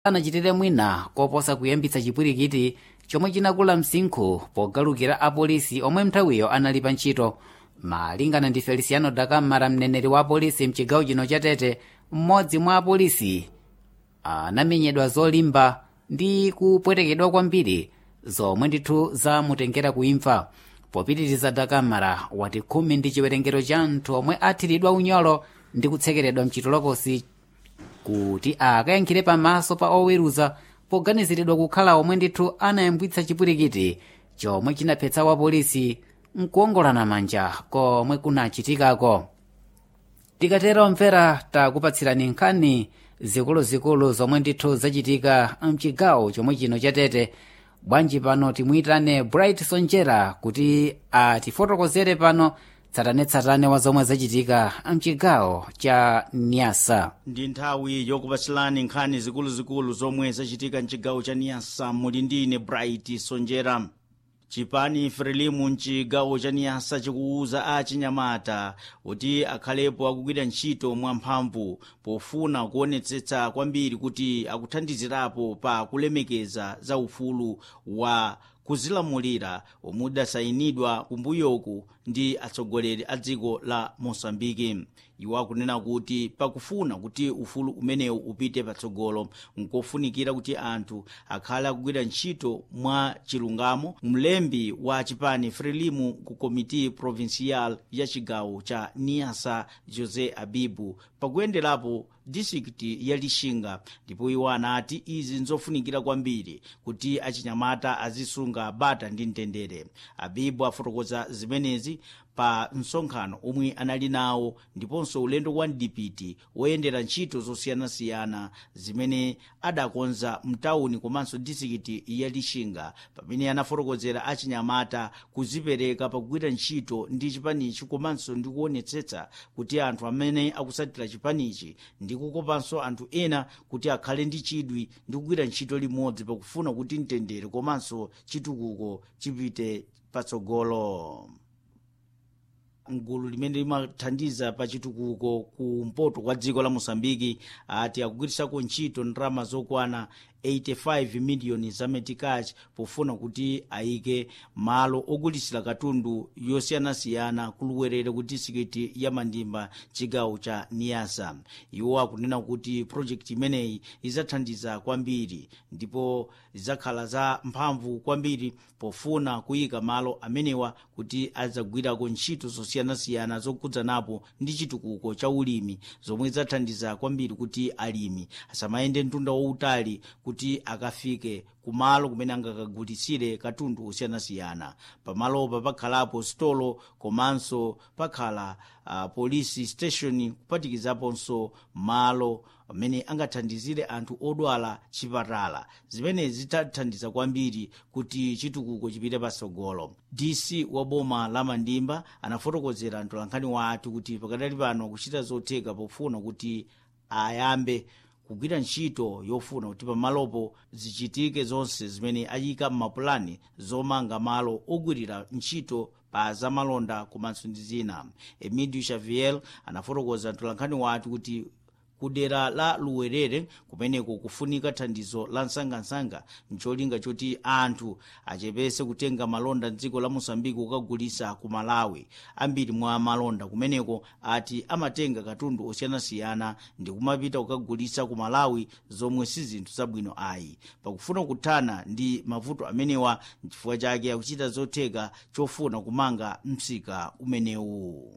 anachitire mwina koposa kuyambitsa chipwirikiti chomwe chinakula msinkhu pogalukira apolisi omwe nthawiyo anali pa ntchito malingana ndi feliciano dakamara mneneri wa apolisi mchigawo chino cha tete mmodzi mwa apolisi anamenyedwa zolimba ndi kupwetekedwa kwambiri zomwe ndithu zamutengera kuimfa popitiriza dakamara wati khumi ndi chiwerengero cha anthu omwe athiridwa unyolo ndi kutsekeredwa mchitolokosi kuti akayankhire pamaso pa oweruza poganiziridwa kukhala omwe ndithu anayambwitsa chipwirikiti chomwe chinaphetsa wapolisi nkuongolana manja komwe kunachitikako tikatera omvera takupatsirani nkhani zikuluzikulu zomwe ndithu zachitika mchigawo chomwe chino chatete bwanji pano timuyitane bright sonjera kuti atifotokozere pano tsatanetsatane wa zomwe zachitika mchigawo cha nyasa ndi nthawi yokupatsilani nkhani zikuluzikulu zomwe zachitika mchigawo cha niyasa muli ndine bright sonjera chipani frelimu mchigawo cha niyasa chikuwuza achinyamata kuti akhalepo akugwira ntchito mwamphamvu pofuna kuonetsetsa kwambiri kuti akuthandizirapo pa kulemekeza za ufulu wa kuzilamulira omwe udasayinidwa kumbuyoku ndi atsogoleri a dziko la mosambiki iwo akunena kuti pakufuna kuti ufulu umenewu upite patsogolo nkofunikira kuti anthu akhale akugwira ntchito mwa chilungamo mlembi wa chipani frelimu ku komiti provincial ya chigawo cha niasa jose abibu pakuyenderapo distrikiti ya lixinga ndipo iwo anati izi nzofunikira kwambiri kuti achinyamata azisunga bata ndi mtendere abibu afotokoza zimenezi pa msonkhano omwe anali nawo ndiponso ulendo wa mdipiti woyendera ntchito zosiyanasiyana zimene adakonza mtawuni komanso distrikiti ya lixinga pamene anafotokozera achinyamata kuzipereka pakugwira ntchito ndi chipanichi komanso ndi kuonetsetsa kuti anthu amene akusatira chipanichi ndi kukopanso anthu ena kuti akhale ndi chidwi ndi kugwira ntchito limodzi pakufuna kuti mtendere komanso chitukuko chipite patsogolo mgulu limene limathandiza pa chitukuko kumpoto kwa dziko la mosambiki ati akugwirisako ntchito ndalama zokwana 85 miliyoni za metikachi pofuna kuti ayike malo ogulisira katundu yosiyanasiyana kuluwerere ku distrikiti ya mandimba chigawo cha niyasa iwo akunena kuti projekti imeneyi idzathandiza kwambiri ndipo zidzakhala za mphamvu kwambiri pofuna kuyika malo amenewa kuti adzagwirako ntchito zosiyanasiyana zokudzanapo ndi chitukuko cha ulimi zomwe zidzathandiza kwambiri kuti alimi asamayende mtunda wautali kuti akafike kumalo kumene angakagulisire katundu osiyanasiyana pamalopa pakhalapo stolo komanso pakhala uh, police station kupatikizaponso malo amene angathandizire anthu odwala chipatala zimenezi zitathandiza kwambiri kuti chitukuko chipite patsogolo dc wa boma la mandimba anafotokozera mtolankhani wathu kuti pakadali pano akuchita zotheka pofuna kuti ayambe kugwira ntchito yofuna kuti pamalopo zichitike zonse zimene ayika m'mapulani zomanga malo ogwirira ntchito pa zamalonda komanso ndi zina emidio xavier anafotokoza mtolankhani wathu kuti kudera la luwerere kumeneko kufunika thandizo la msangamsanga ncholinga choti anthu achepese kutenga malonda mdziko la mosambiki kukagulisa ku malawi ambiri mwa malonda kumeneko ati amatenga katundu osiyanasiyana ndi kumapita kukagulisa ku malawi zomwe si zinthu zabwino ayi pakufuna kuthana ndi mavuto amenewa nchifukwa chake akuchita zotheka chofuna kumanga msika umenewu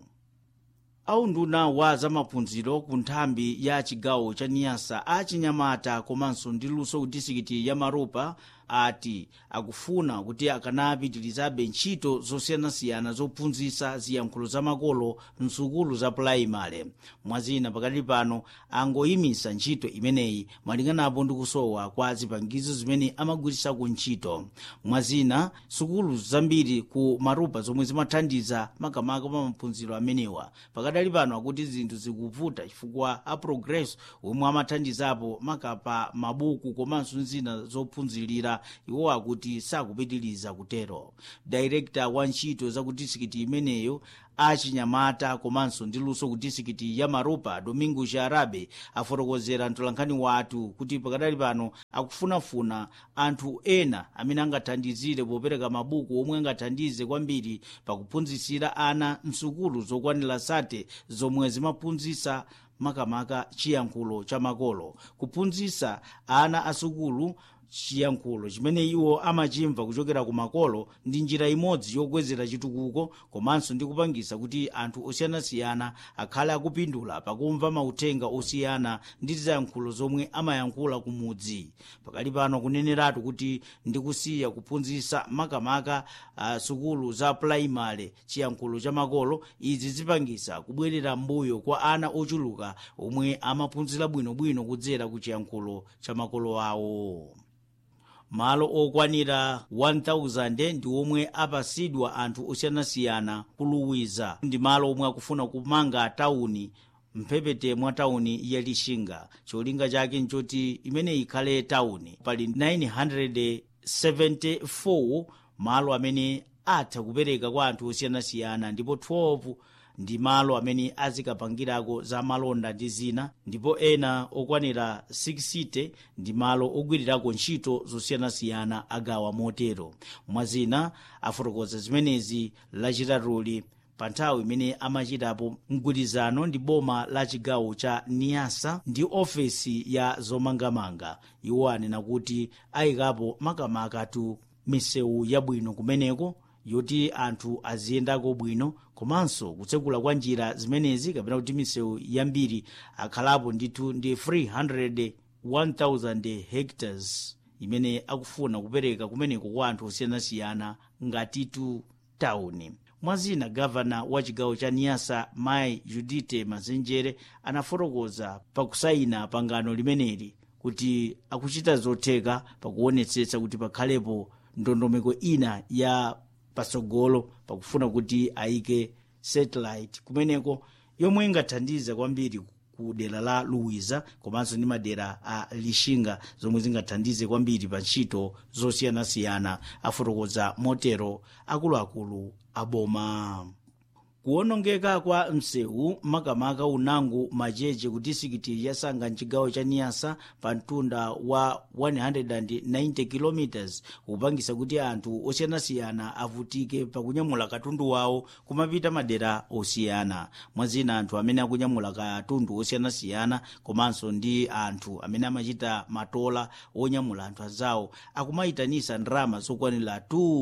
aunduna wa zamaphunziro ku nthambi ya chigawo cha niyasa achinyamata komanso ndi luso ku distrikiti ya maropa ati akufuna kuti akanapitirizabe ntchito zosiyanasiyana zophunzitsa ziyankhulo zamakolo msukulu za pulaimale mwazina pakati pano angoyimisa ntchito imeneyi malinganapo ndi kusowa kwa zipangizo zimene amagwirisako ntchito mwazina sukulu zambiri ku marupa zomwe zimathandiza makamaka pa maphunziro amenewa pakadali pano akuti zinthu zikuvuta chifukwa a progress omwe amathandizapo makapa mabuku komanso zina zophunzirira zofunikira iwo akuti sakupitiriza kutero dairekta wa ntchito za ku disikiti imeneyo achinyamata komanso ndi luso ku disikiti ya maropa domingo jarabe afotokozera mtolankhani wathu kuti pakadali pano akufunafuna anthu ena amene angathandizire popereka mabuku omwe angathandize kwambiri pakuphunzitsira ana msukulu zokwanira sate zomwe zimaphunzitsa makamaka chiyankhulo cha makolo kuphunzitsa ana asukulu chiyankhulo chimene iwo amachimva kuchokera ku makolo ndi njira imodzi yokwezera chitukuko komanso ndi kupangisa kuti anthu osiyanasiyana akhale akupindula pakumva mauthenga osiyana ndi ziyankhulo zomwe amayankhula ku mudzi pakali pano kuneneratu kuti ndikusiya kuphunzitsa makamaka uh, sukulu za pulaimale chiyankhulo cha makolo izi zipangisa kubwerera mbuyo kwa ana ochuluka omwe amaphunzira bwinobwino kudzera ku chiyankhulo cha makolo awo malo okwanira 1000 ndi omwe apasidwa anthu osiyanasiyana kuluwiza ndi malo omwe akufuna kumanga tawuni mphepete mwa tawuni ya lixinga cholinga chake nchoti imene ikhale tawuni pali 974 malo amene atha kupereka kwa anthu osiyanasiyana ndipo 12 ndi malo amene azikapangirako za malonda ndi zina ndipo ena okwanira 60 ndi malo ogwirirako ntchito zosiyanasiyana agawa motero mwazina afotokoza zimenezi lachitatuli pa nthawi imene amachitapo mgwirizano ndi boma la chigawo cha niyasa ndi ofesi ya zomangamanga iwo anena kuti ayikapo makamakatu misewu yabwino kumeneko yoti anthu aziyendako bwino komanso kutsekula kwa njira zimenezi kapena kuti misewu yambiri akhalapo ndithu ndi 300 1000 hectares imene akufuna kupereka kumeneko kwa anthu osiyanasiyana ngatitu tawuni mwazina gavana wa chigawo cha niyasa mai judite mazenjere anafotokoza pakusayina pangano limeneli kuti akuchita zotheka pakuonetsetsa kuti pakhalepo ndondomeko ina ya patsogolo pakufuna kuti ayike satellite kumeneko yomwe ingathandize kwambiri ku dera la luwiza komanso ndi madera a lixinga zomwe zingathandize kwambiri pa ntchito zosiyanasiyana afotokoza motero akuluakulu aboma kuwonongeka kwa msewu makamaka unango macheche ku disikiti ya sanga mchigawo cha niyasa pa mtunda wa 190 km kupangisa kuti anthu osiyanasiyana avutike pakunyamula katundu wawo kumapita madera osiyana mwazina anthu amene akunyamula katundu osiyanasiyana komanso ndi anthu amene amachita matola onyamula anthu azawo akumayitanisa ndalama zokwanira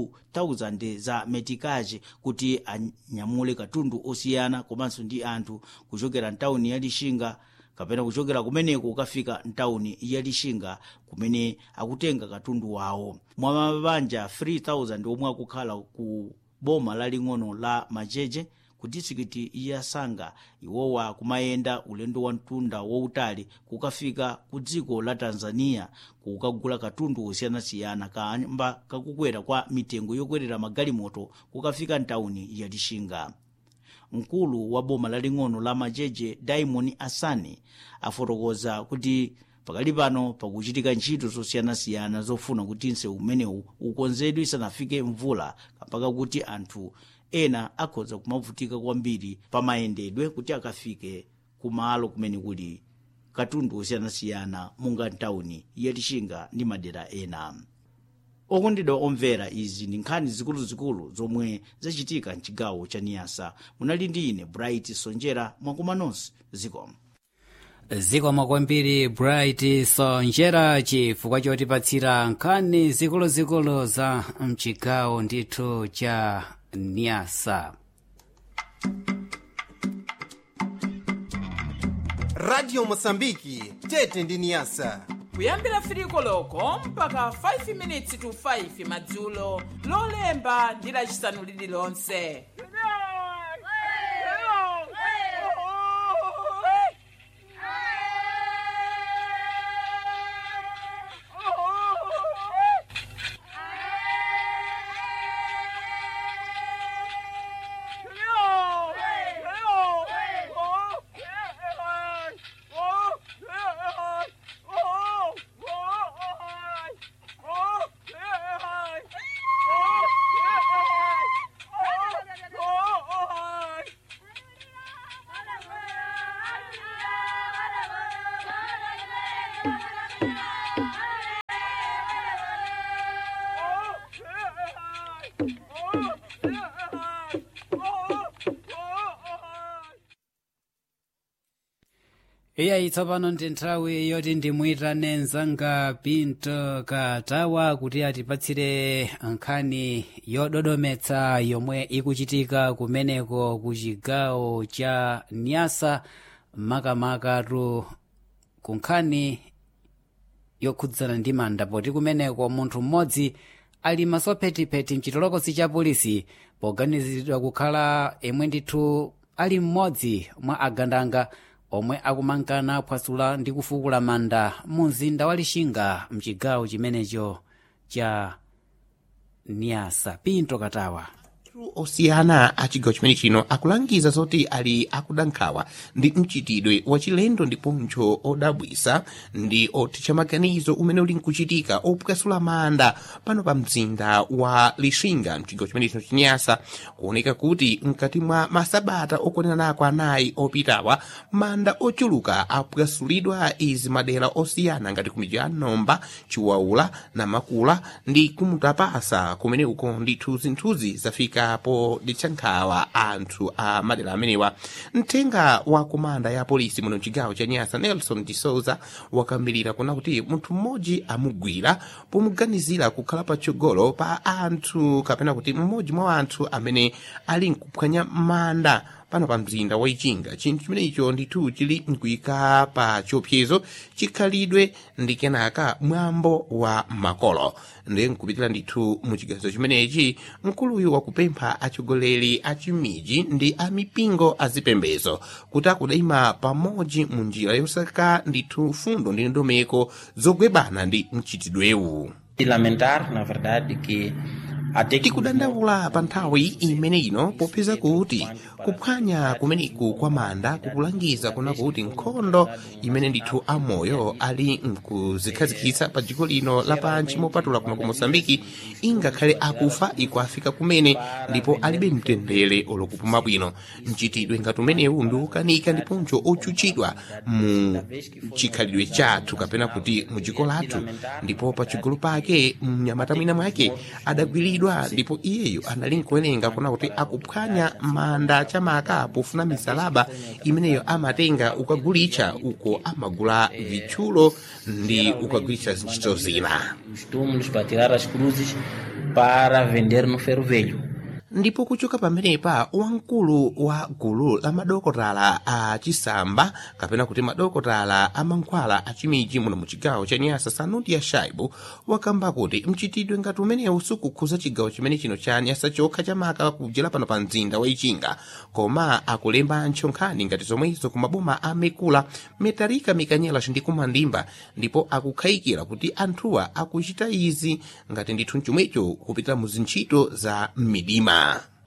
2000 za metikachi kuti anyamule katundu osiyana komanso ndi anthu kuchokera mtawuni ya lixinga kapena kuchokera kumeneko ukafika mtawuni ya lixinga kumene akutenga katundu wawo mwa mabanja 3000 omwe akukhala ku boma laling'ono la macheche ku disikiti ya sanga iwowa kumayenda ulendo wa mtunda wautali kukafika ku dziko la tanzania kukagula katundu osiyanasiyana kamba kakukwera kwa mitengo yokwerera magalimoto kukafika mtawuni ya lixinga mkulu wa boma laling'ono la macheche diamond asani afotokoza kuti pakali pano pakuchitika ntchito zosiyanasiyana zofuna kuti msewu umenewu ukonzedwe isanafike mvula mpaka kuti anthu ena akhoza kumavutika kwambiri pamayendedwe kuti akafike kumalo kumene kuli katundu osiyanasiyana munga mtawuni yalixinga ndi madera ena okondedwa omvera izi ndi nkhani zikuluzikulu zomwe zachitika mchigawo cha niyasa munali ndi ine bright sonjera mwakuma nonse zikomo zikomo kwambiri bright sonjera chifukwa chotipatsira nkhani zikuluzikulu za mchigawo ndithu cha niyasa radio mosambiki tete ndi niyasa kuyambira firiko loko mpaka 5 minutes to 5 madzulo lolemba ndi lacisanu lililonse iyayi tsopano ndi nthawi yoti ndimuyitane mzanga pinto katawa kuti atipatsire nkhani yododometsa yomwe ikuchitika kumeneko ku chigawo cha nyasa makamakatu ku nkhani yokhudzana ndi manda poti kumeneko munthu mmodzi ali masophetipheti mchitolokosi cha polisi poganiziridwa kukhala yemwe ndithu ali mmodzi mwa agandanga omwe akumangana aphwasula ndi kufukula manda mu mzinda wa lixinga mchigawo chimenecho cha niasa pinto katawa osiyana a chigawo chimene chino akulangiza zoti ali akuda nkhawa ndi mchitidwe wachilendo ndiponso odabwisa ndi othetsa maganizo umene uli nkuchitika opukasula manda pano pa mzinda wa lixinga mchigawo chimene chino chinyasa kuoneka kuti mkati mwa masabata okwanirako anayi opitawa manda ochuluka apukasulidwa izi madera osiyana ngati kumidzi ya nomba chiwaula namakula ndi kumutapasa kumene uko ndithu zinthuzi zafika po nditchankhawa anthu a madera amenewa mthenga wa komanda ya polisi muno mchigawo cha nyasa nelson de souza wakambirira kuna kuti munthu mmodzi amugwira pomuganizira kukhala patsogolo pa anthu kapena kuti mmodzi mwa anthu amene ali nkuphwanya manda pano pa mzinda wa ichinga chinthu chimenecho ndithu chili nkuyika pa chiopsezo chikhalidwe ndi kenaka mwambo wa makolo ndiye nkupitira ndithu mu chigazo chimenechi mkuluyu wakupempha atsogoleri a chimiji ndi a mipingo azipembezo kuti akudayima pamodzi mu njira yosaka ndithu fundo ndi ndondomeko zogwebana ndi mchitidwewu E lamentar, na verdade, que até que tikudandaula pa nthawi imene ino popeza kuti kuphwanya kumeneku kwa manda kukulangiza kuna kuti nkhondo imene ndithu amoyo ali mkuzikhazikitsa pa dziko lino lapansi mopatula kuno ku mosambiki ingakhale akufa ikuafika kumene ndipo alibe mtendere olokupuma bwino mchitidwe ngati umenewu ndi wokanika ndiponso ochuchidwa mu chikhalidwe chathu kapena kuti mu dziko lathu ndipo pachigulu pake mnyamata mwina mwake adagwiridwa ndipo iyeyo anali nkuwerenga kuna kuti akuphwanya manda chamaka pofuna misalaba imeneyo amatenga ukagulitsa uko amagula vitchulo ndi ukagulitsa zintchito zina os túmulos para tirar as cruzes para vender no ferro velho. ndipo kuchoka pamenepa wamkulu wa gulu la madokotala a chisamba kapena kuti madokotala a mankhwala a chimiji muno mu chigawo cha nyasa sanuti ya shaibu wakamba kuti mchitidwe ngati umenewu sukukhuza chigawo chimene chino cha nyasa chokha chamaka kujera pano pa mzinda wa ichinga koma akulemba nkhani ngati zomwezo ku maboma a mekula metalika mikanyela ndi kumandimba ndipo akukhayikira kuti anthuwa akuchita izi ngati ndithu chomwecho kupita mu zintchito za m'midima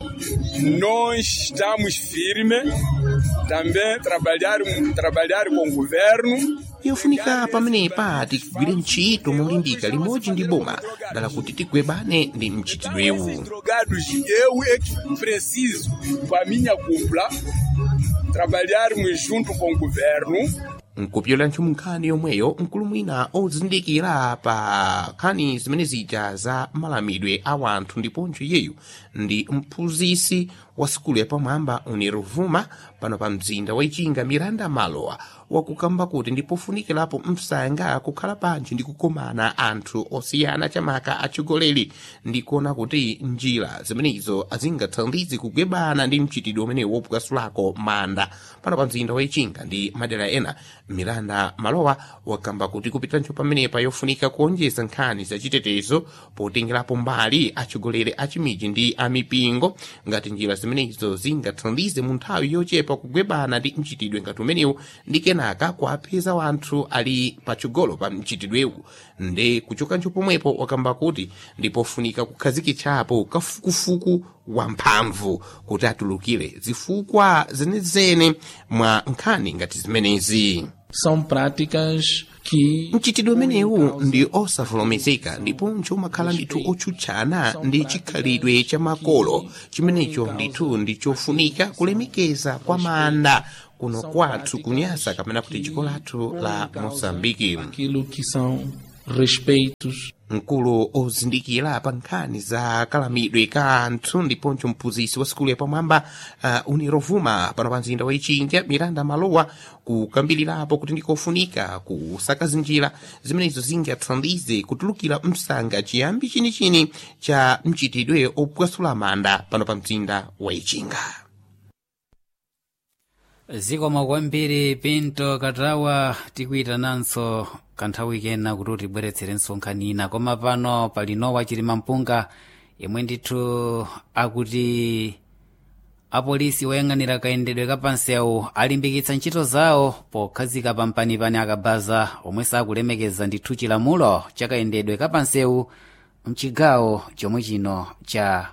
Nós estamos firmes, também trabalhar, trabalhar com o governo. yofunika pamenepa tigwire ntchito molimbika limodzi ndi boma dala kuti tigwebane ndi mchitidwewu Drogados, eu é que preciso, com a minha cúpula, trabalharmos junto com o governo nkupyola ntchimo nkhani yomweyo mkulu mwina ozindikira pa nkhani zimene zija za malamidwe a wanthu ndiponso iyeyu ndi mphunzisi wa sikulu yapamwamba uniruvuma pano pa mzinda wa ichinga miranda malowa wakukamba kuti ndipofunikirapo msanga kukhala panji ndi kukomana anthu osiyana chamaka atsogoleri ndi kuona kuti njira zimenezo azingathandize kugwebana ndi mchitidwe umenewu wopukasulako manda pano pa mzinda wa ichinga ndi madera ena miranda malowa wakamba kuti kupitanso pamenepa yofunika kuonjeza nkhani zachitetezo potengerapo mbali atsogoleri a chimiji ndi amipingo ngati njira zimenezo zingathandize mu nthawi yochepa kugwebana ndi mchitidwe ngati umenewu ndi kenaka kuapeza wanthu ali patsogolo pa mchitidwewu nde kuchokanso pomwepo wakamba kuti ndipofunika kukhazikitsapo kafukufuku wamphamvu kuti atulukire zifukwa zenezene mwa nkhani ngati zimenezi São práticas que mchitidwe umenewu ndi osavomerezeka ndiponso umakhala ndithu otsutsana ndi chikhalidwe cha makolo chimenecho ndithu ndi chofunika kulemekeza kwa manda kuno kwathu kunyasa kapena kuti dziko lathu la mosambiki aquilo que são respeitos mkulu ozindikira pa nkhani za kalamidwe ka anthu ndiponso mphunzitsi wa sikulu yapamwamba uh, unirovuma pano pa mzinda wa ichinja miranda malowa kukambirirapo kuti ndikofunika kusakaza njira zimenezo zingathandize kutulukira msanga chiyambi chinichini cha mchitidwe opwasula manda pano pa mzinda wa ichinga zikomo kwambiri pinto katawa tikuyitananso kanthawi kena kuti utibweretserenso nkhani ina koma pano pali nowa chilima mpunga yemwe ndithu akuti apolisi oyang'anira kayendedwe kapansewu alimbikitsa ntchito zawo pokhazika pampanipani akabaza omwe sakulemekeza ndithu chilamulo chakayendedwe kapansewu mchigawo chomwe chino cha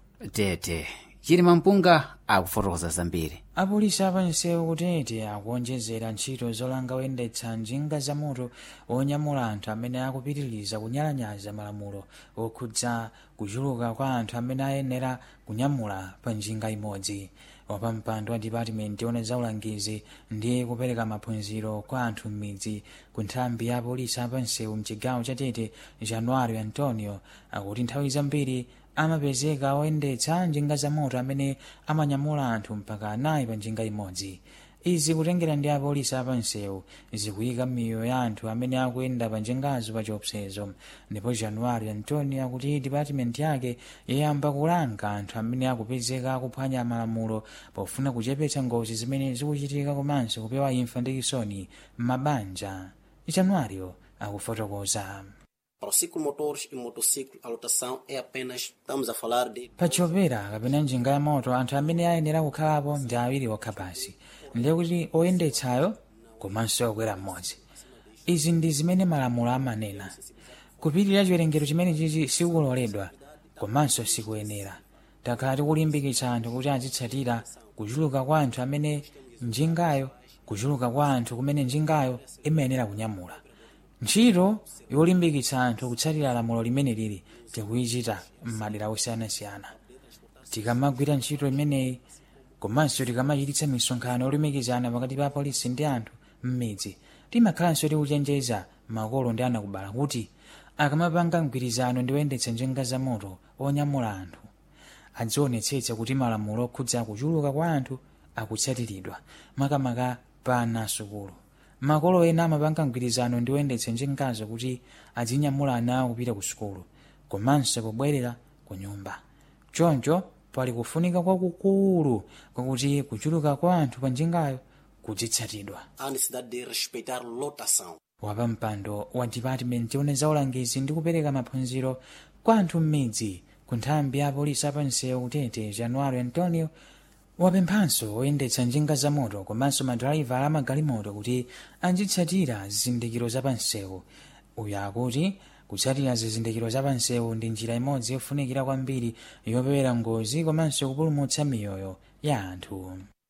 tete chilima mpunga akufotokoza zambiri apolisi apansewu kutete akuonjezera ntchito zolanga oyendetsa njinga za moto onyamula anthu amene akupitiriza kunyalanyaza malamulo okhudza kuchuluka kwa anthu amene ayenera kunyamula pa njinga imodzi wapampando wa dipatimenti yona za ulangizi ndi kupereka maphunziro kwa anthu m'midzi ku nthambi ya apolisi apansewu mchigawo cha tete januario antonio akuti nthawi zambiri amapezeka oyendetsa njinga za moto amene amanyamula anthu mpaka anayi pa njinga imodzi izi kutengera ndi apolisi apansewu zikuyika miyoyo ya anthu amene akuyenda pa njingazo pa chiopsezo ndipo januwari antonio akuti dipatimenti yake yayamba kulanga anthu amene akupezeka akuphwanya malamulo pofuna kuchepetsa ngozi zimene zikuchitika komanso kupewa imfa ndi chisoni m'mabanja januwario akufotokoza Para o ciclo motores e motociclo, a lotação é apenas, estamos a falar de pachopera kapena njinga ya moto anthu amene ayenera kukhalapo ndi awiri okha basi ndiye kuti oyendetsayo komanso okwera mmodzi izi ndi zimene malamulo amanena kupitirira chiwerengero chimene chichi sikuloledwa komanso sikuyenera takhala tikulimbikitsa anthu kuti azitsatira kuchuluka kwa anthu amene njingayo kuchuluka kwa anthu kumene njingayo imayenera kunyamula ntchito yolimbikitsa anthu kutsatira lamulo limene lili tikuyichita m'madera osiyanasiyana tikamagwira ntchito imeneyi komanso tikamachititsa misonkhano yolumikizana pakati pa apolisi ndi anthu m'midzi timakhalanso tikuchenjeza makolo ndi anakubala kuti akamapanga mgwirizano ndi oyendetsa njinga za moto onyamula anthu adzionetsetsa kuti malamulo okhudza kuchuluka kwa anthu akutsatiridwa makamaka pa ana asukulu makolo ena amapanga mgwirizano ndi oyendetsa njingazo kuti azinyamula ana awo kupita ku sukulu komanso pobwerera ku nyumba choncho pali kufunika kwakukulu kwakuti kuchuluka kwa anthu pa njingayo kudzitsatidwa a necessidade de respeitar lotação. wapa mpando wa dipatimenti yona za ulangizi ndi kupereka maphunziro kwa anthu m'midzi ku nthambi ya apolisi apansewu kutete januwari antonio wapemphanso oyendetsa njinga za moto komanso madrayiva a magalimoto kuti azitsatira zizindikiro zapansewu uyu akuti kutsatira zizindikiro zapansewu ndi njira imodzi yofunikira kwambiri yopewera ngozi komanso kupulumutsa miyoyo ya anthu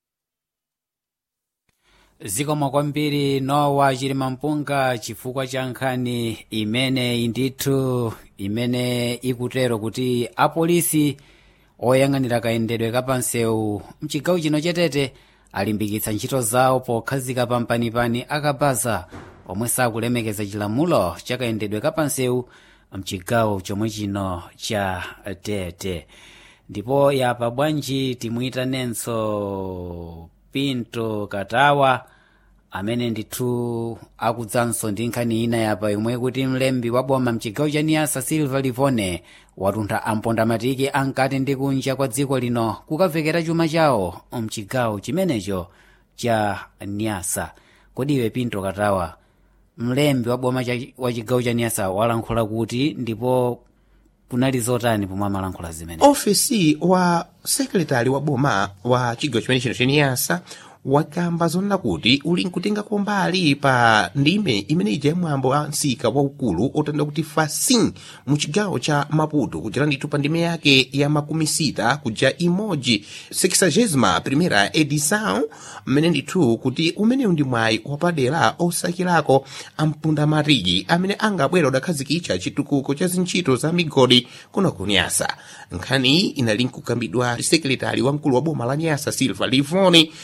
zikomo kwambiri nowa chilima mpunga chifukwa cha nkhani imene ndithu imene ikutero kuti apolisi oyang'anira kayendedwe kapansewu mchigawo chino chetete alimbikitsa ntchito zawo pokhazika pampanipani akabaza omwe sakulemekeza chilamulo chakayendedwe kapansewu mchigawo chomwe chino cha tete ndipo yapa bwanji timwitanenso pinto katawa amene ndithu akudzanso ndi nkhani ina yapa yomwe kuti mlembi wa boma mchigawo cha niyasa silva livone watuntha ampondamatiki ankati ndi kunja kwa dziko lino kukamvekera chuma chawo mchigawo chimenecho cha niyasa kodi iwe pinto katawa mlembi wa boma cha- wa chigawo cha niyasa walankhula kuti ndipo kunali zotani pomwe amalankhula zimene ofesi wa sekretari wa boma wa chigawo chimene chino cheniyasa wakamba zonena kuti uli nkutengako mbali pa ndime imene ija ya mwambo wa msika waukulu otanda kuti fasin mu chigawo cha maputo kuchera ndithu pa ndime yake ya makumi sita kuja imodzi sexagésima primera edição mmene ndithu kuti umenewu ndi mwayi wapadera osakirako ampundamatiki amene angabwera udakhazikitsa chitukuko cha zintchito za migodi kuno ku nyasa nkhani iyi inali nkukambidwa ndi sekretari wamkulu wa boma la nyasa silva livoni mmeneyo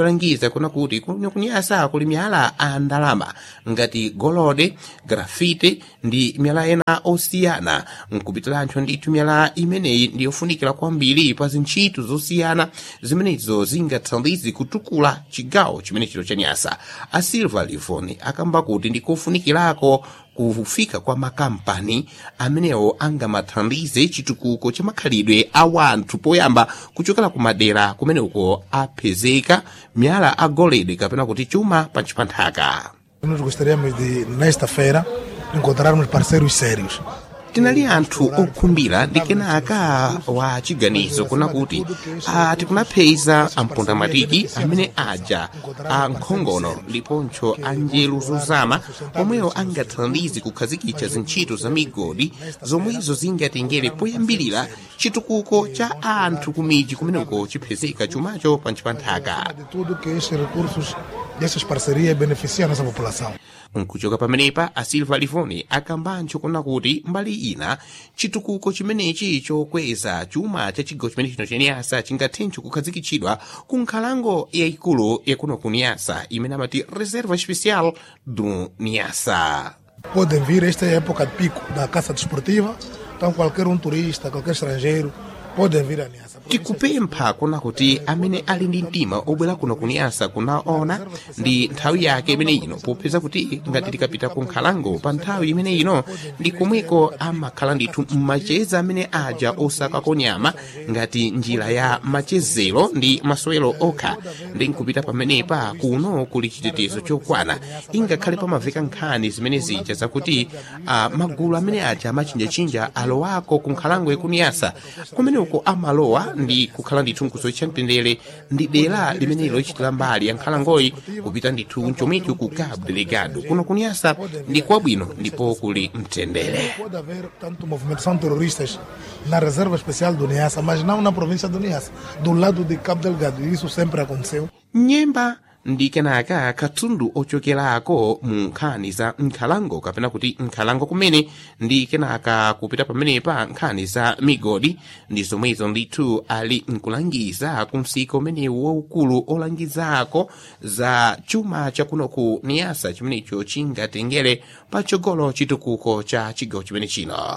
yolangiza kuna kuti kuno kunyasa kuli miyala a ndalama ngati golode grafite ndi miyala ena osiyana nkupitiranso ndithu miyala imeneyi ndi yofunikira kwambiri pa zintchito zosiyana zimenezo zingathandize kutukula chigawo chimenecho cha nyasa a silva livoni akamba kuti ndikofunikirako kufika kwa makampani amenewo angamathandize chitukuko cha makhalidwe a wanthu poyamba kuchokera ku madera kumeneko apezeka miyala a golide kapena kuti chuma panchi pa nthaka Nós gostaríamos de, nesta feira, encontrarmos parceiros sérios. tinali anthu okhumbira ndi kenaka wa chiganizo kuna kuti ah, tikunapeza ampundamatiki amene aja a nkhongono ndiponso a njeru zozama omwewo angathandize kukhazikitsa zintchito za migodi zomwezo zingatengere poyambirira chitukuko cha anthu kumiji kumeneko chipezeka chumacho panchi pa nthaka De tudo que estes recursos dessas parcerias beneficiam a nossa população. nkuchoka pamenepa a silva livoni akambancho kuna kuti mbali ina chitukuko chimenechi chokweza chuma cha chigawo chimenechi chino chaniyasa chingathenso kukhazikitsidwa ku nkhalango yayikulu yakuno ku niyasa imene amati reserva especial do niyasa Podem vir, esta é a época de pico da caça desportiva, então qualquer um turista, qualquer estrangeiro, podem vir a Niassa. tikupempha kuna kuti amene ali ndi mtima obwera kuno kuniyasa kunaona ndi nthawi yake imene ino popeza kuti ngati tikapita ku nkhalango pa nthawi imene ino ndi komweko amakhala ndithu mmacheza amene aja osakako nyama ngati njira ya machezero ndi masowero okha ndi nkupita pamenepa kuno kuli chitetezo chokwana ingakhale pamaveka nkhani zimene zija zakuti uh, magulu amene aja amachinjachinja alowako ku nkhalango yakuniyasa kumeneko amalowa ndi kukhala ndithu nkusocha mtendere ndi dera limene lochitira mbali ya nkhalangoyi kupita ndithu nchomicho ku cabo delegado kuno kuniyasa ndi kwabwino ndipo kuli mtendere Pode haver tanto movimentação de terroristas na reserva especial do Niassa, mas não na província do Niassa, do lado de Cabo Delgado. Isso sempre aconteceu. nyemba ndi kenaka katundu ochokerako mu nkhani za nkhalango kapena kuti nkhalango kumene ndi kenaka kupita pamenepa nkhani za migodi ndi zomwezo ndithu ali nkulangiza ku msika umenewu waukulu olangizako za chuma chakuno ku niyasa chimenecho chingatengere patsogolo chitukuko cha chigawo chimene chino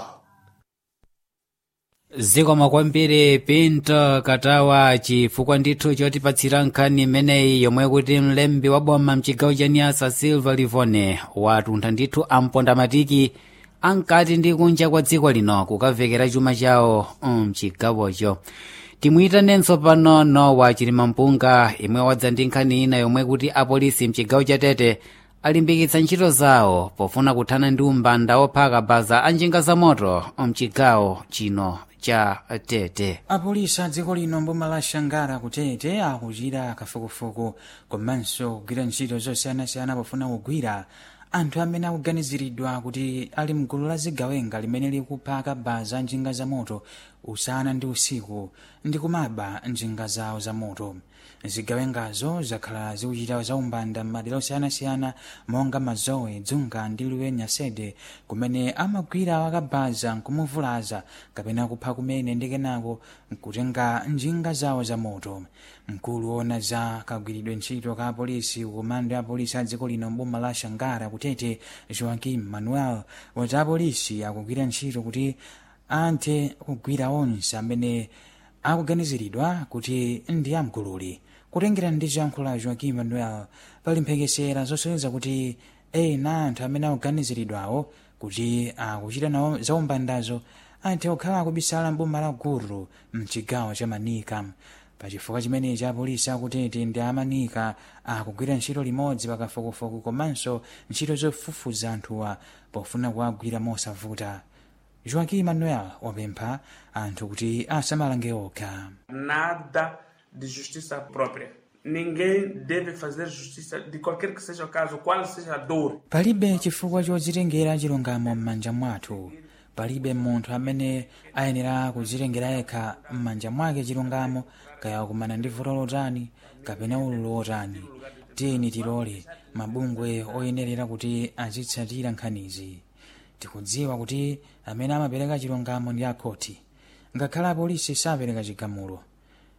zikoma kwambiri pinto katawa chifukwa ndithu chotipatsira nkhani imeneyi yomwe kuti mlembi wa boma mchigawo cha niyasa silva livone watuntha ndithu ampondamatiki ankati ndi kunja kwa dziko lino kukavekera chuma chawo mchigawocho timwitanenso pano nowa chilimampunga imwe wadza ndi nkhani ina yomwe kuti apolisi mchigawo cha tete alimbikitsa ntchito zawo pofuna kuthana ndi umbanda ophaka baza a njinga za moto mchigawo chino cha tete apolisi a dziko lino mboma la shangara kutete akuchita kafukufuku komanso kugwira ntchito zosiyanasiyana pofuna kugwira anthu amene akuganiziridwa kuti ali mgulu la zigawenga limene likuphaka baza njinga za moto usana ndi usiku ndi kumaba njinga zawo za moto zigawengazo zakhala zikuchita zaumbanda m'madera osiyanasiyana monga mazowe dzunga ndi liwe nyasede kumene amagwira wakabaza nkumuvulaza kapena kupha kumene ndi kenako nkutenga njinga zawo za moto mkulu wona za kagwiridwe ntchito ka apolisi komando ya apolisi a dziko lino mboma la shangara kutete joaquim manuel wati apolisi akugwira ntchito kuti anthe kugwira onse amene akuganiziridwa kuti ndi amgululi kutengera ndi ziyankhulo za joaquim manuel pali mphekesera zosonyeza kuti ena anthu amene akuganiziridwawo kuti akuchita nawo zaumbandazo anthe okhala akubisala mboma la guru mchigawo cha manika pachifukwa chimenechi apolisi akutete ndi amanika akugwira ntchito limodzi pakafukufuku komanso ntchito zofufuza anthuwa pofuna kuwagwira mosavuta joaquim manuel wapempha anthu kuti asamalange okha nada de justiça própria. Ninguém deve fazer justiça de qualquer que seja o caso, qual seja a dor. palibe chifukwa chodzitengera chilungamo m'manja mwathu palibe munthu amene ayenera kudzitengera yekha m'manja mwake chilungamo kaya kumana ndi vuto lotani kapena ululu wotani tiyeni tilole mabungwe oyenerera kuti azitsatira nkhanizi tikudziwa kuti amene amapereka chilungamo ndi akhoti ngakhale apolisi sapereka chigamulo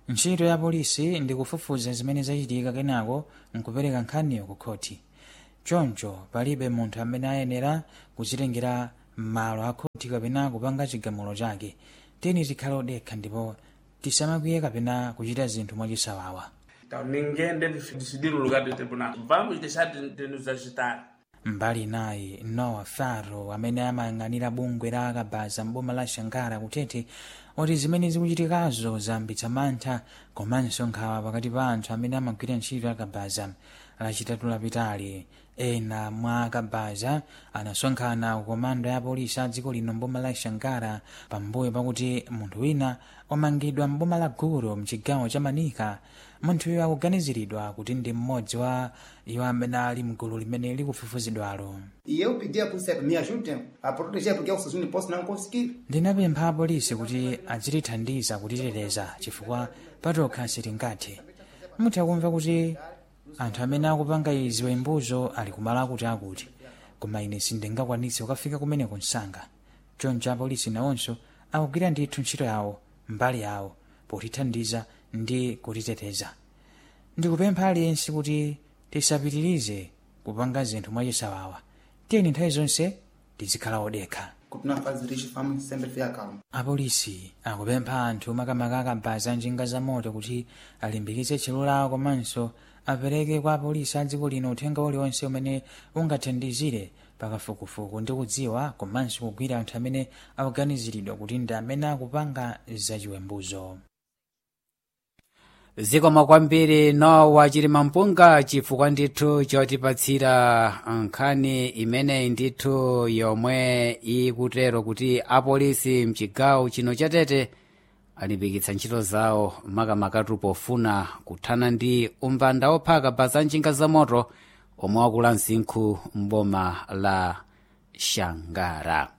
ntchito ya polisi ndi kufufuza zimene zachitika kenako nkupereka nkhaniyo ku khoti choncho palibe munthu amene ayenera kuchitengera malo a khoti kapena kupanga chigamulo chake tiyeni tikhale odekha ndipo tisamakwiye kapena kuchita zinthu mwachisawawa Então ninguém deve decidir o lugar do tribunal. Vamos deixar de, de nos agitar. mbali naye noah faro amene amayang'anira bungwe la akabaza mboma la shankara kutete oti zimene zikuchitikazo zambitsa mantha komanso nkhawa pakati pa anthu amene amagwira ntchito akabaza lachitatu lapitali ena mwa akabaza anasonkhana ku komando ya polisi a dziko lino mboma la shankara pambuyo pakuti munthu wina wamangidwa mboma la gulu mchigawo cha manika munthuyo akuganiziridwa kuti ndi mmodzi wa iwo amene ali mgulu limene likufufuzidwalo E eu pedi à polícia que me ajudem a proteger, porque eu sozinho não posso não conseguir. ndinapempha apolisi kuti azitithandiza kutiteteza chifukwa patokha sitingathe mutha kumva kuti anthu amene akupanga izi wembuzo ali kumala akuti akuti koma ine sindingakwanitse kukafika kumeneko msanga choncho apolisi nawonso akugwira ndithu ntchito yawo mbali yawo potithandiza ndi kutiteteza ndikupempha aliyense kuti tisapitirize kupanga zinthu mwachisawawa tiyeni nthawi zonse tizikhala odekha Continuar a fazer isso, vamos sempre ficar calmo. apolisi akupempha anthu makamaka akabaza njinga za moto kuti alimbikitse tchero lawo komanso apereke kwa apolisi a dziko lino uthenga uliwonse umene ungathandizire pakafukufuku ndi kudziwa komanso kugwira anthu amene akuganiziridwa kuti ndi amene akupanga zachiwembuzo zikomo kwambiri nowa chilima mpunga chifukwa ndithu chotipatsira nkhani imeneyi ndithu yomwe ikutero kuti apolisi mchigawo chino chatete alimbikitsa ntchito zawo makamakatu pofuna kuthana ndi umbanda ophaka baza njinga za moto omwe wakula msinkhu mboma la shangara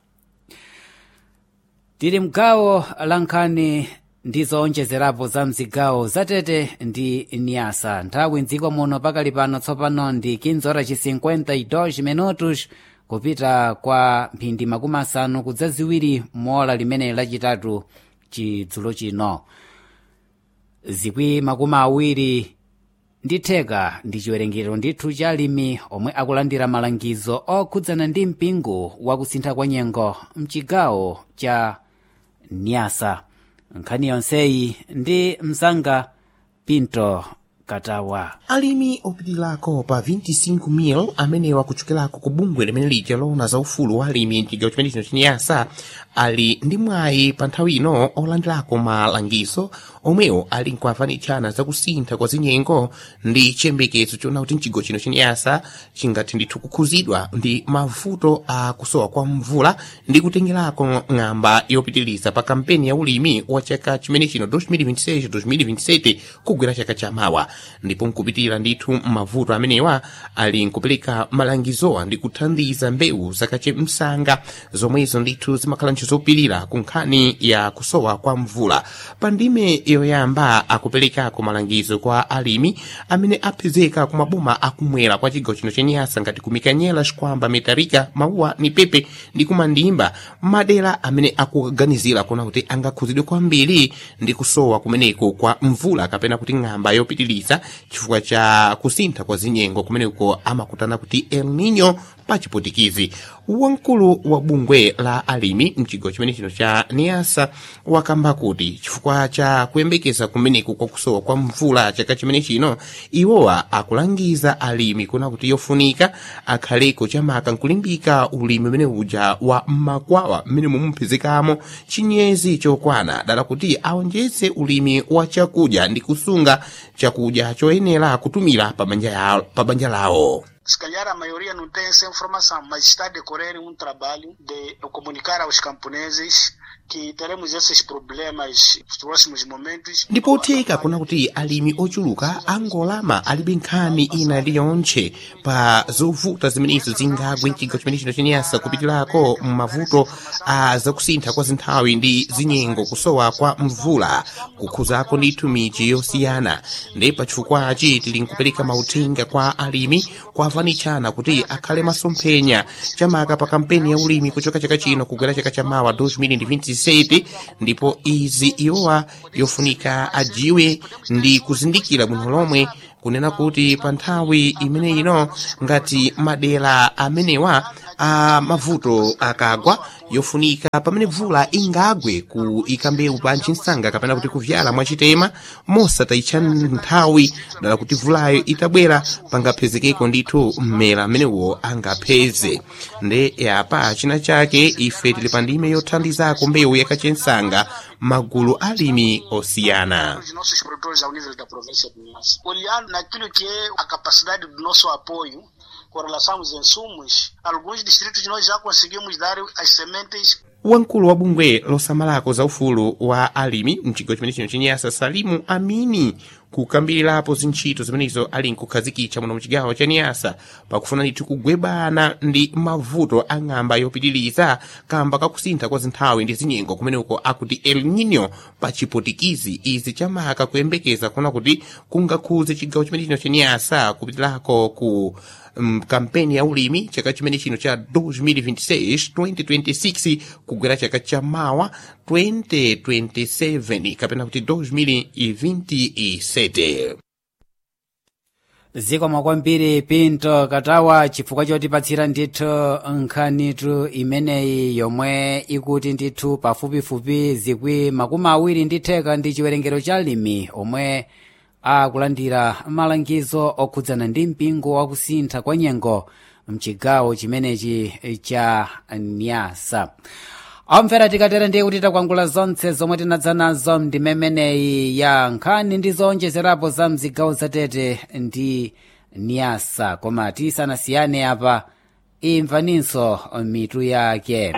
tili mgawo la nkhani ndi zoonjezerapo za mzigawo zatete ndi niasa nthawi mdziko muno pakali pano tsopano ndi 15:52 minutos kupita kwa mphindi makumi asanu kudza ziwiri mola limene lachitatu chidzulo chino zikwi makumi awiri ndi theka ndi chiwerengero ndithu cha alimi omwe akulandira malangizo okhudzana ndi mpingo wakusintha kwa nyengo mchigawo cha niasa nkhani yonseyi ndi msanga pinto katawa alimi opitirako pa 25,000 amenewa kuchokerako ku bungwe limene lija lona za ufulu wa alimi mchigawo chimene chino chiniyasa ali ndi mwayi pa nthawi ino olandirako malangizo omwewo ali nkuafanitshana zakusintha kwa zinyengo ndi chiyembekezo chona kuti mchigawo chino chiniyasa chingathe ndithu kukhuzidwa ndi mavuto a kusowa kwa mvula ndi kutengerako ng'amba yopitiriza pa kampeni ya ulimi wa chaka chimene chino 2026-2027 kugwera chaka chamawa ndipo nkupitira ndithu mavuto amenewa ali nkupereka malangizowa ndi kuthandiza mbewu zakache msanga zomwezo ndithu zimakhala nchizopirira ku nkhani ya kusowa kwa mvula pa ndime yoyamba akuperekako malangizo kwa alimi amene apezeka ku maboma akumwera kwa chigawo chino chenyasa ngati kumikanyela xikwamba metarika mauwa ni pepe ndi kumandimba madera amene akuganizira kuona kuti angakhuzidwe kwambiri ndi kusowa kumeneko kwa mvula kapena kuti ng'amba yopitiriza chifukwa cha kusintha kwa zinyengo kumeneko amakutana kuti el nino pa chipotikizi wamkulu wa bungwe la alimi mchigawo chimene chino cha niasa wakamba kuti chifukwa cha kuyembekeza kumeneko kwa kusowa kwa mvula chaka chimene chino iwowa akulangiza alimi kuna kuti yofunika akhaleko chamaka nkulimbika ulimi umene uja wa makwawa mmene mumupezekamo chinyezi chokwana dala kuti aonjeze ulimi wa chakudya ndi kusunga chakudya choyenera kutumira pa banja ya- pa banja lawo Se calhar a maioria não tem essa informação, mas está a decorrer um trabalho de comunicar aos camponeses que teremos esses problemas nos próximos momentos. ndipo theka kuna kuti alimi ochuluka angolama alibe nkhani ina iliyonse pa zovuta zimenezo zingagwe mchigawo chimene chino chenyasa kupitirako m'mavuto a zakusintha kwa zinthawi ndi zinyengo kusowa kwa mvula kukhuzako ndithu miji yosiyana ndi pa chifukwachi tili nkupereka mauthenga kwa alimi kwafanitshana kuti akhale masomphenya chamaka pa kampeni ya ulimi kuchoka chaka chino kugwera chaka chamawa 2026 2027 ndipo izi iwowa yofunika ajiwe ndi kuzindikira bwino lomwe kunena kuti pa nthawi imene ino ngati madera amenewa a mavuto akagwa yofunika pamene mvula ingagwe ku ikambewu pa nsanga kapena kuti kuvyala mwachitema mosatayitcha nthawi dala kuti mvulayo itabwera pangaphezekeko ndithu mmera amenewo angapheze nde yapa china chake ife tili pa ndime yothandizako mbewu yakachensanga magulu alimi osiyana os nossos produtores ao nível da província de Minas. Olhando naquilo que é a capacidade do nosso apoio com relação aos insumos, alguns distritos nós já conseguimos dar as sementes wamkulu wa bungwe losamalako za ufulu wa alimi mchigawo chimene chino chenyasa salimu amini kukambirirapo zintchito zimenezo ali nkukhazikitsa muno muchigawo cha niyasa pakufuna ndithu kugwebana ndi mavuto ang'amba yopitiriza kamba kakusintha kwa zinthawi ndi zinyengo kumeneko akuti el nino pa chipotikizi izi chamaka kuyembekeza kuona kuti kungakhuze chigawo chimene chino cha niyasa kupitirako ku um, kampeni ya ulimi chaka chimene chino cha 2026-2026 kugwera chaka cha mawa 2027 kapena kuti 2027 zikomo kwambiri pinto katawa chifukwa chotipatsira ndithu nkhanitu imeneyi yomwe ikuti ndithu pafupifupi zikwi makumi awiri ndi theka ndi chiwerengero cha alimi omwe akulandira malangizo okhudzana ndi mpingo wakusintha kwa nyengo mchigawo chimenechi cha nyasa omvera tikatera ndiye kuti takwangula zonse zomwe tinadza nazo ndimemeneyi ya nkhani ndi zowonjezerapo za mzigawo zatete ndi nyasa koma tisanasiyane apa imvaninso mitu yake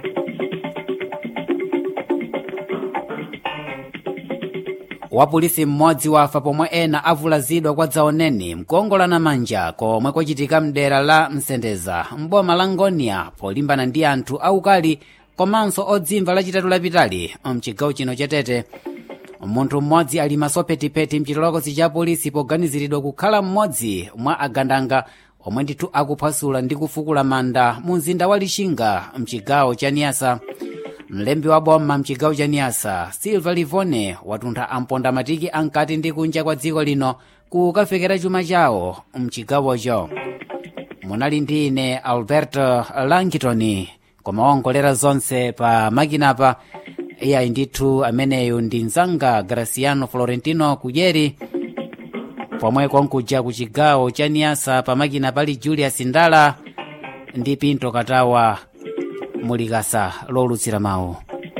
wapolisi mmodzi wafa pomwe ena avulazidwa kwa dzaoneni mkuongolana manja komwe kwachitika mdera la msendeza mboma la ngonia polimbana ndi anthu aukali komanso odzimva lachitatu lapitali mchigawo chino chatete munthu mmodzi ali masopetipeti mchitolokosi cha polisi poganiziridwa kukhala mmodzi mwa agandanga omwe ndithu akuphwasula ndi kufukula manda mu mzinda wa lixinga mchigawo cha niyasa mlembi wa boma mchigawo cha niyasa silva livone watuntha amponda matiki ankati ndi kunja kwa dziko lino kukafekera chuma chawo mchigawocho munali ndi ine alberto langitoni koma wongolera zonse pa makinapa iyayi ndithu ameneyu ndi mzanga graciano florentino kujeri pomwe konkuja ku chigawo cha niyasa pa makina pali julius ndala ndi pinto katawa mulikasa lolutsira mawu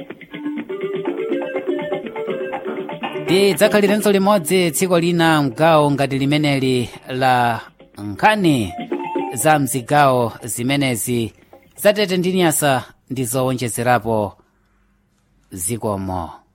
tidzakhalirenso limodzi tsiku lina mgawo ngati limeneli la nkhani za mzigawo zimenezi zatete ndi nyasa ndi zowonjezerapo zikomo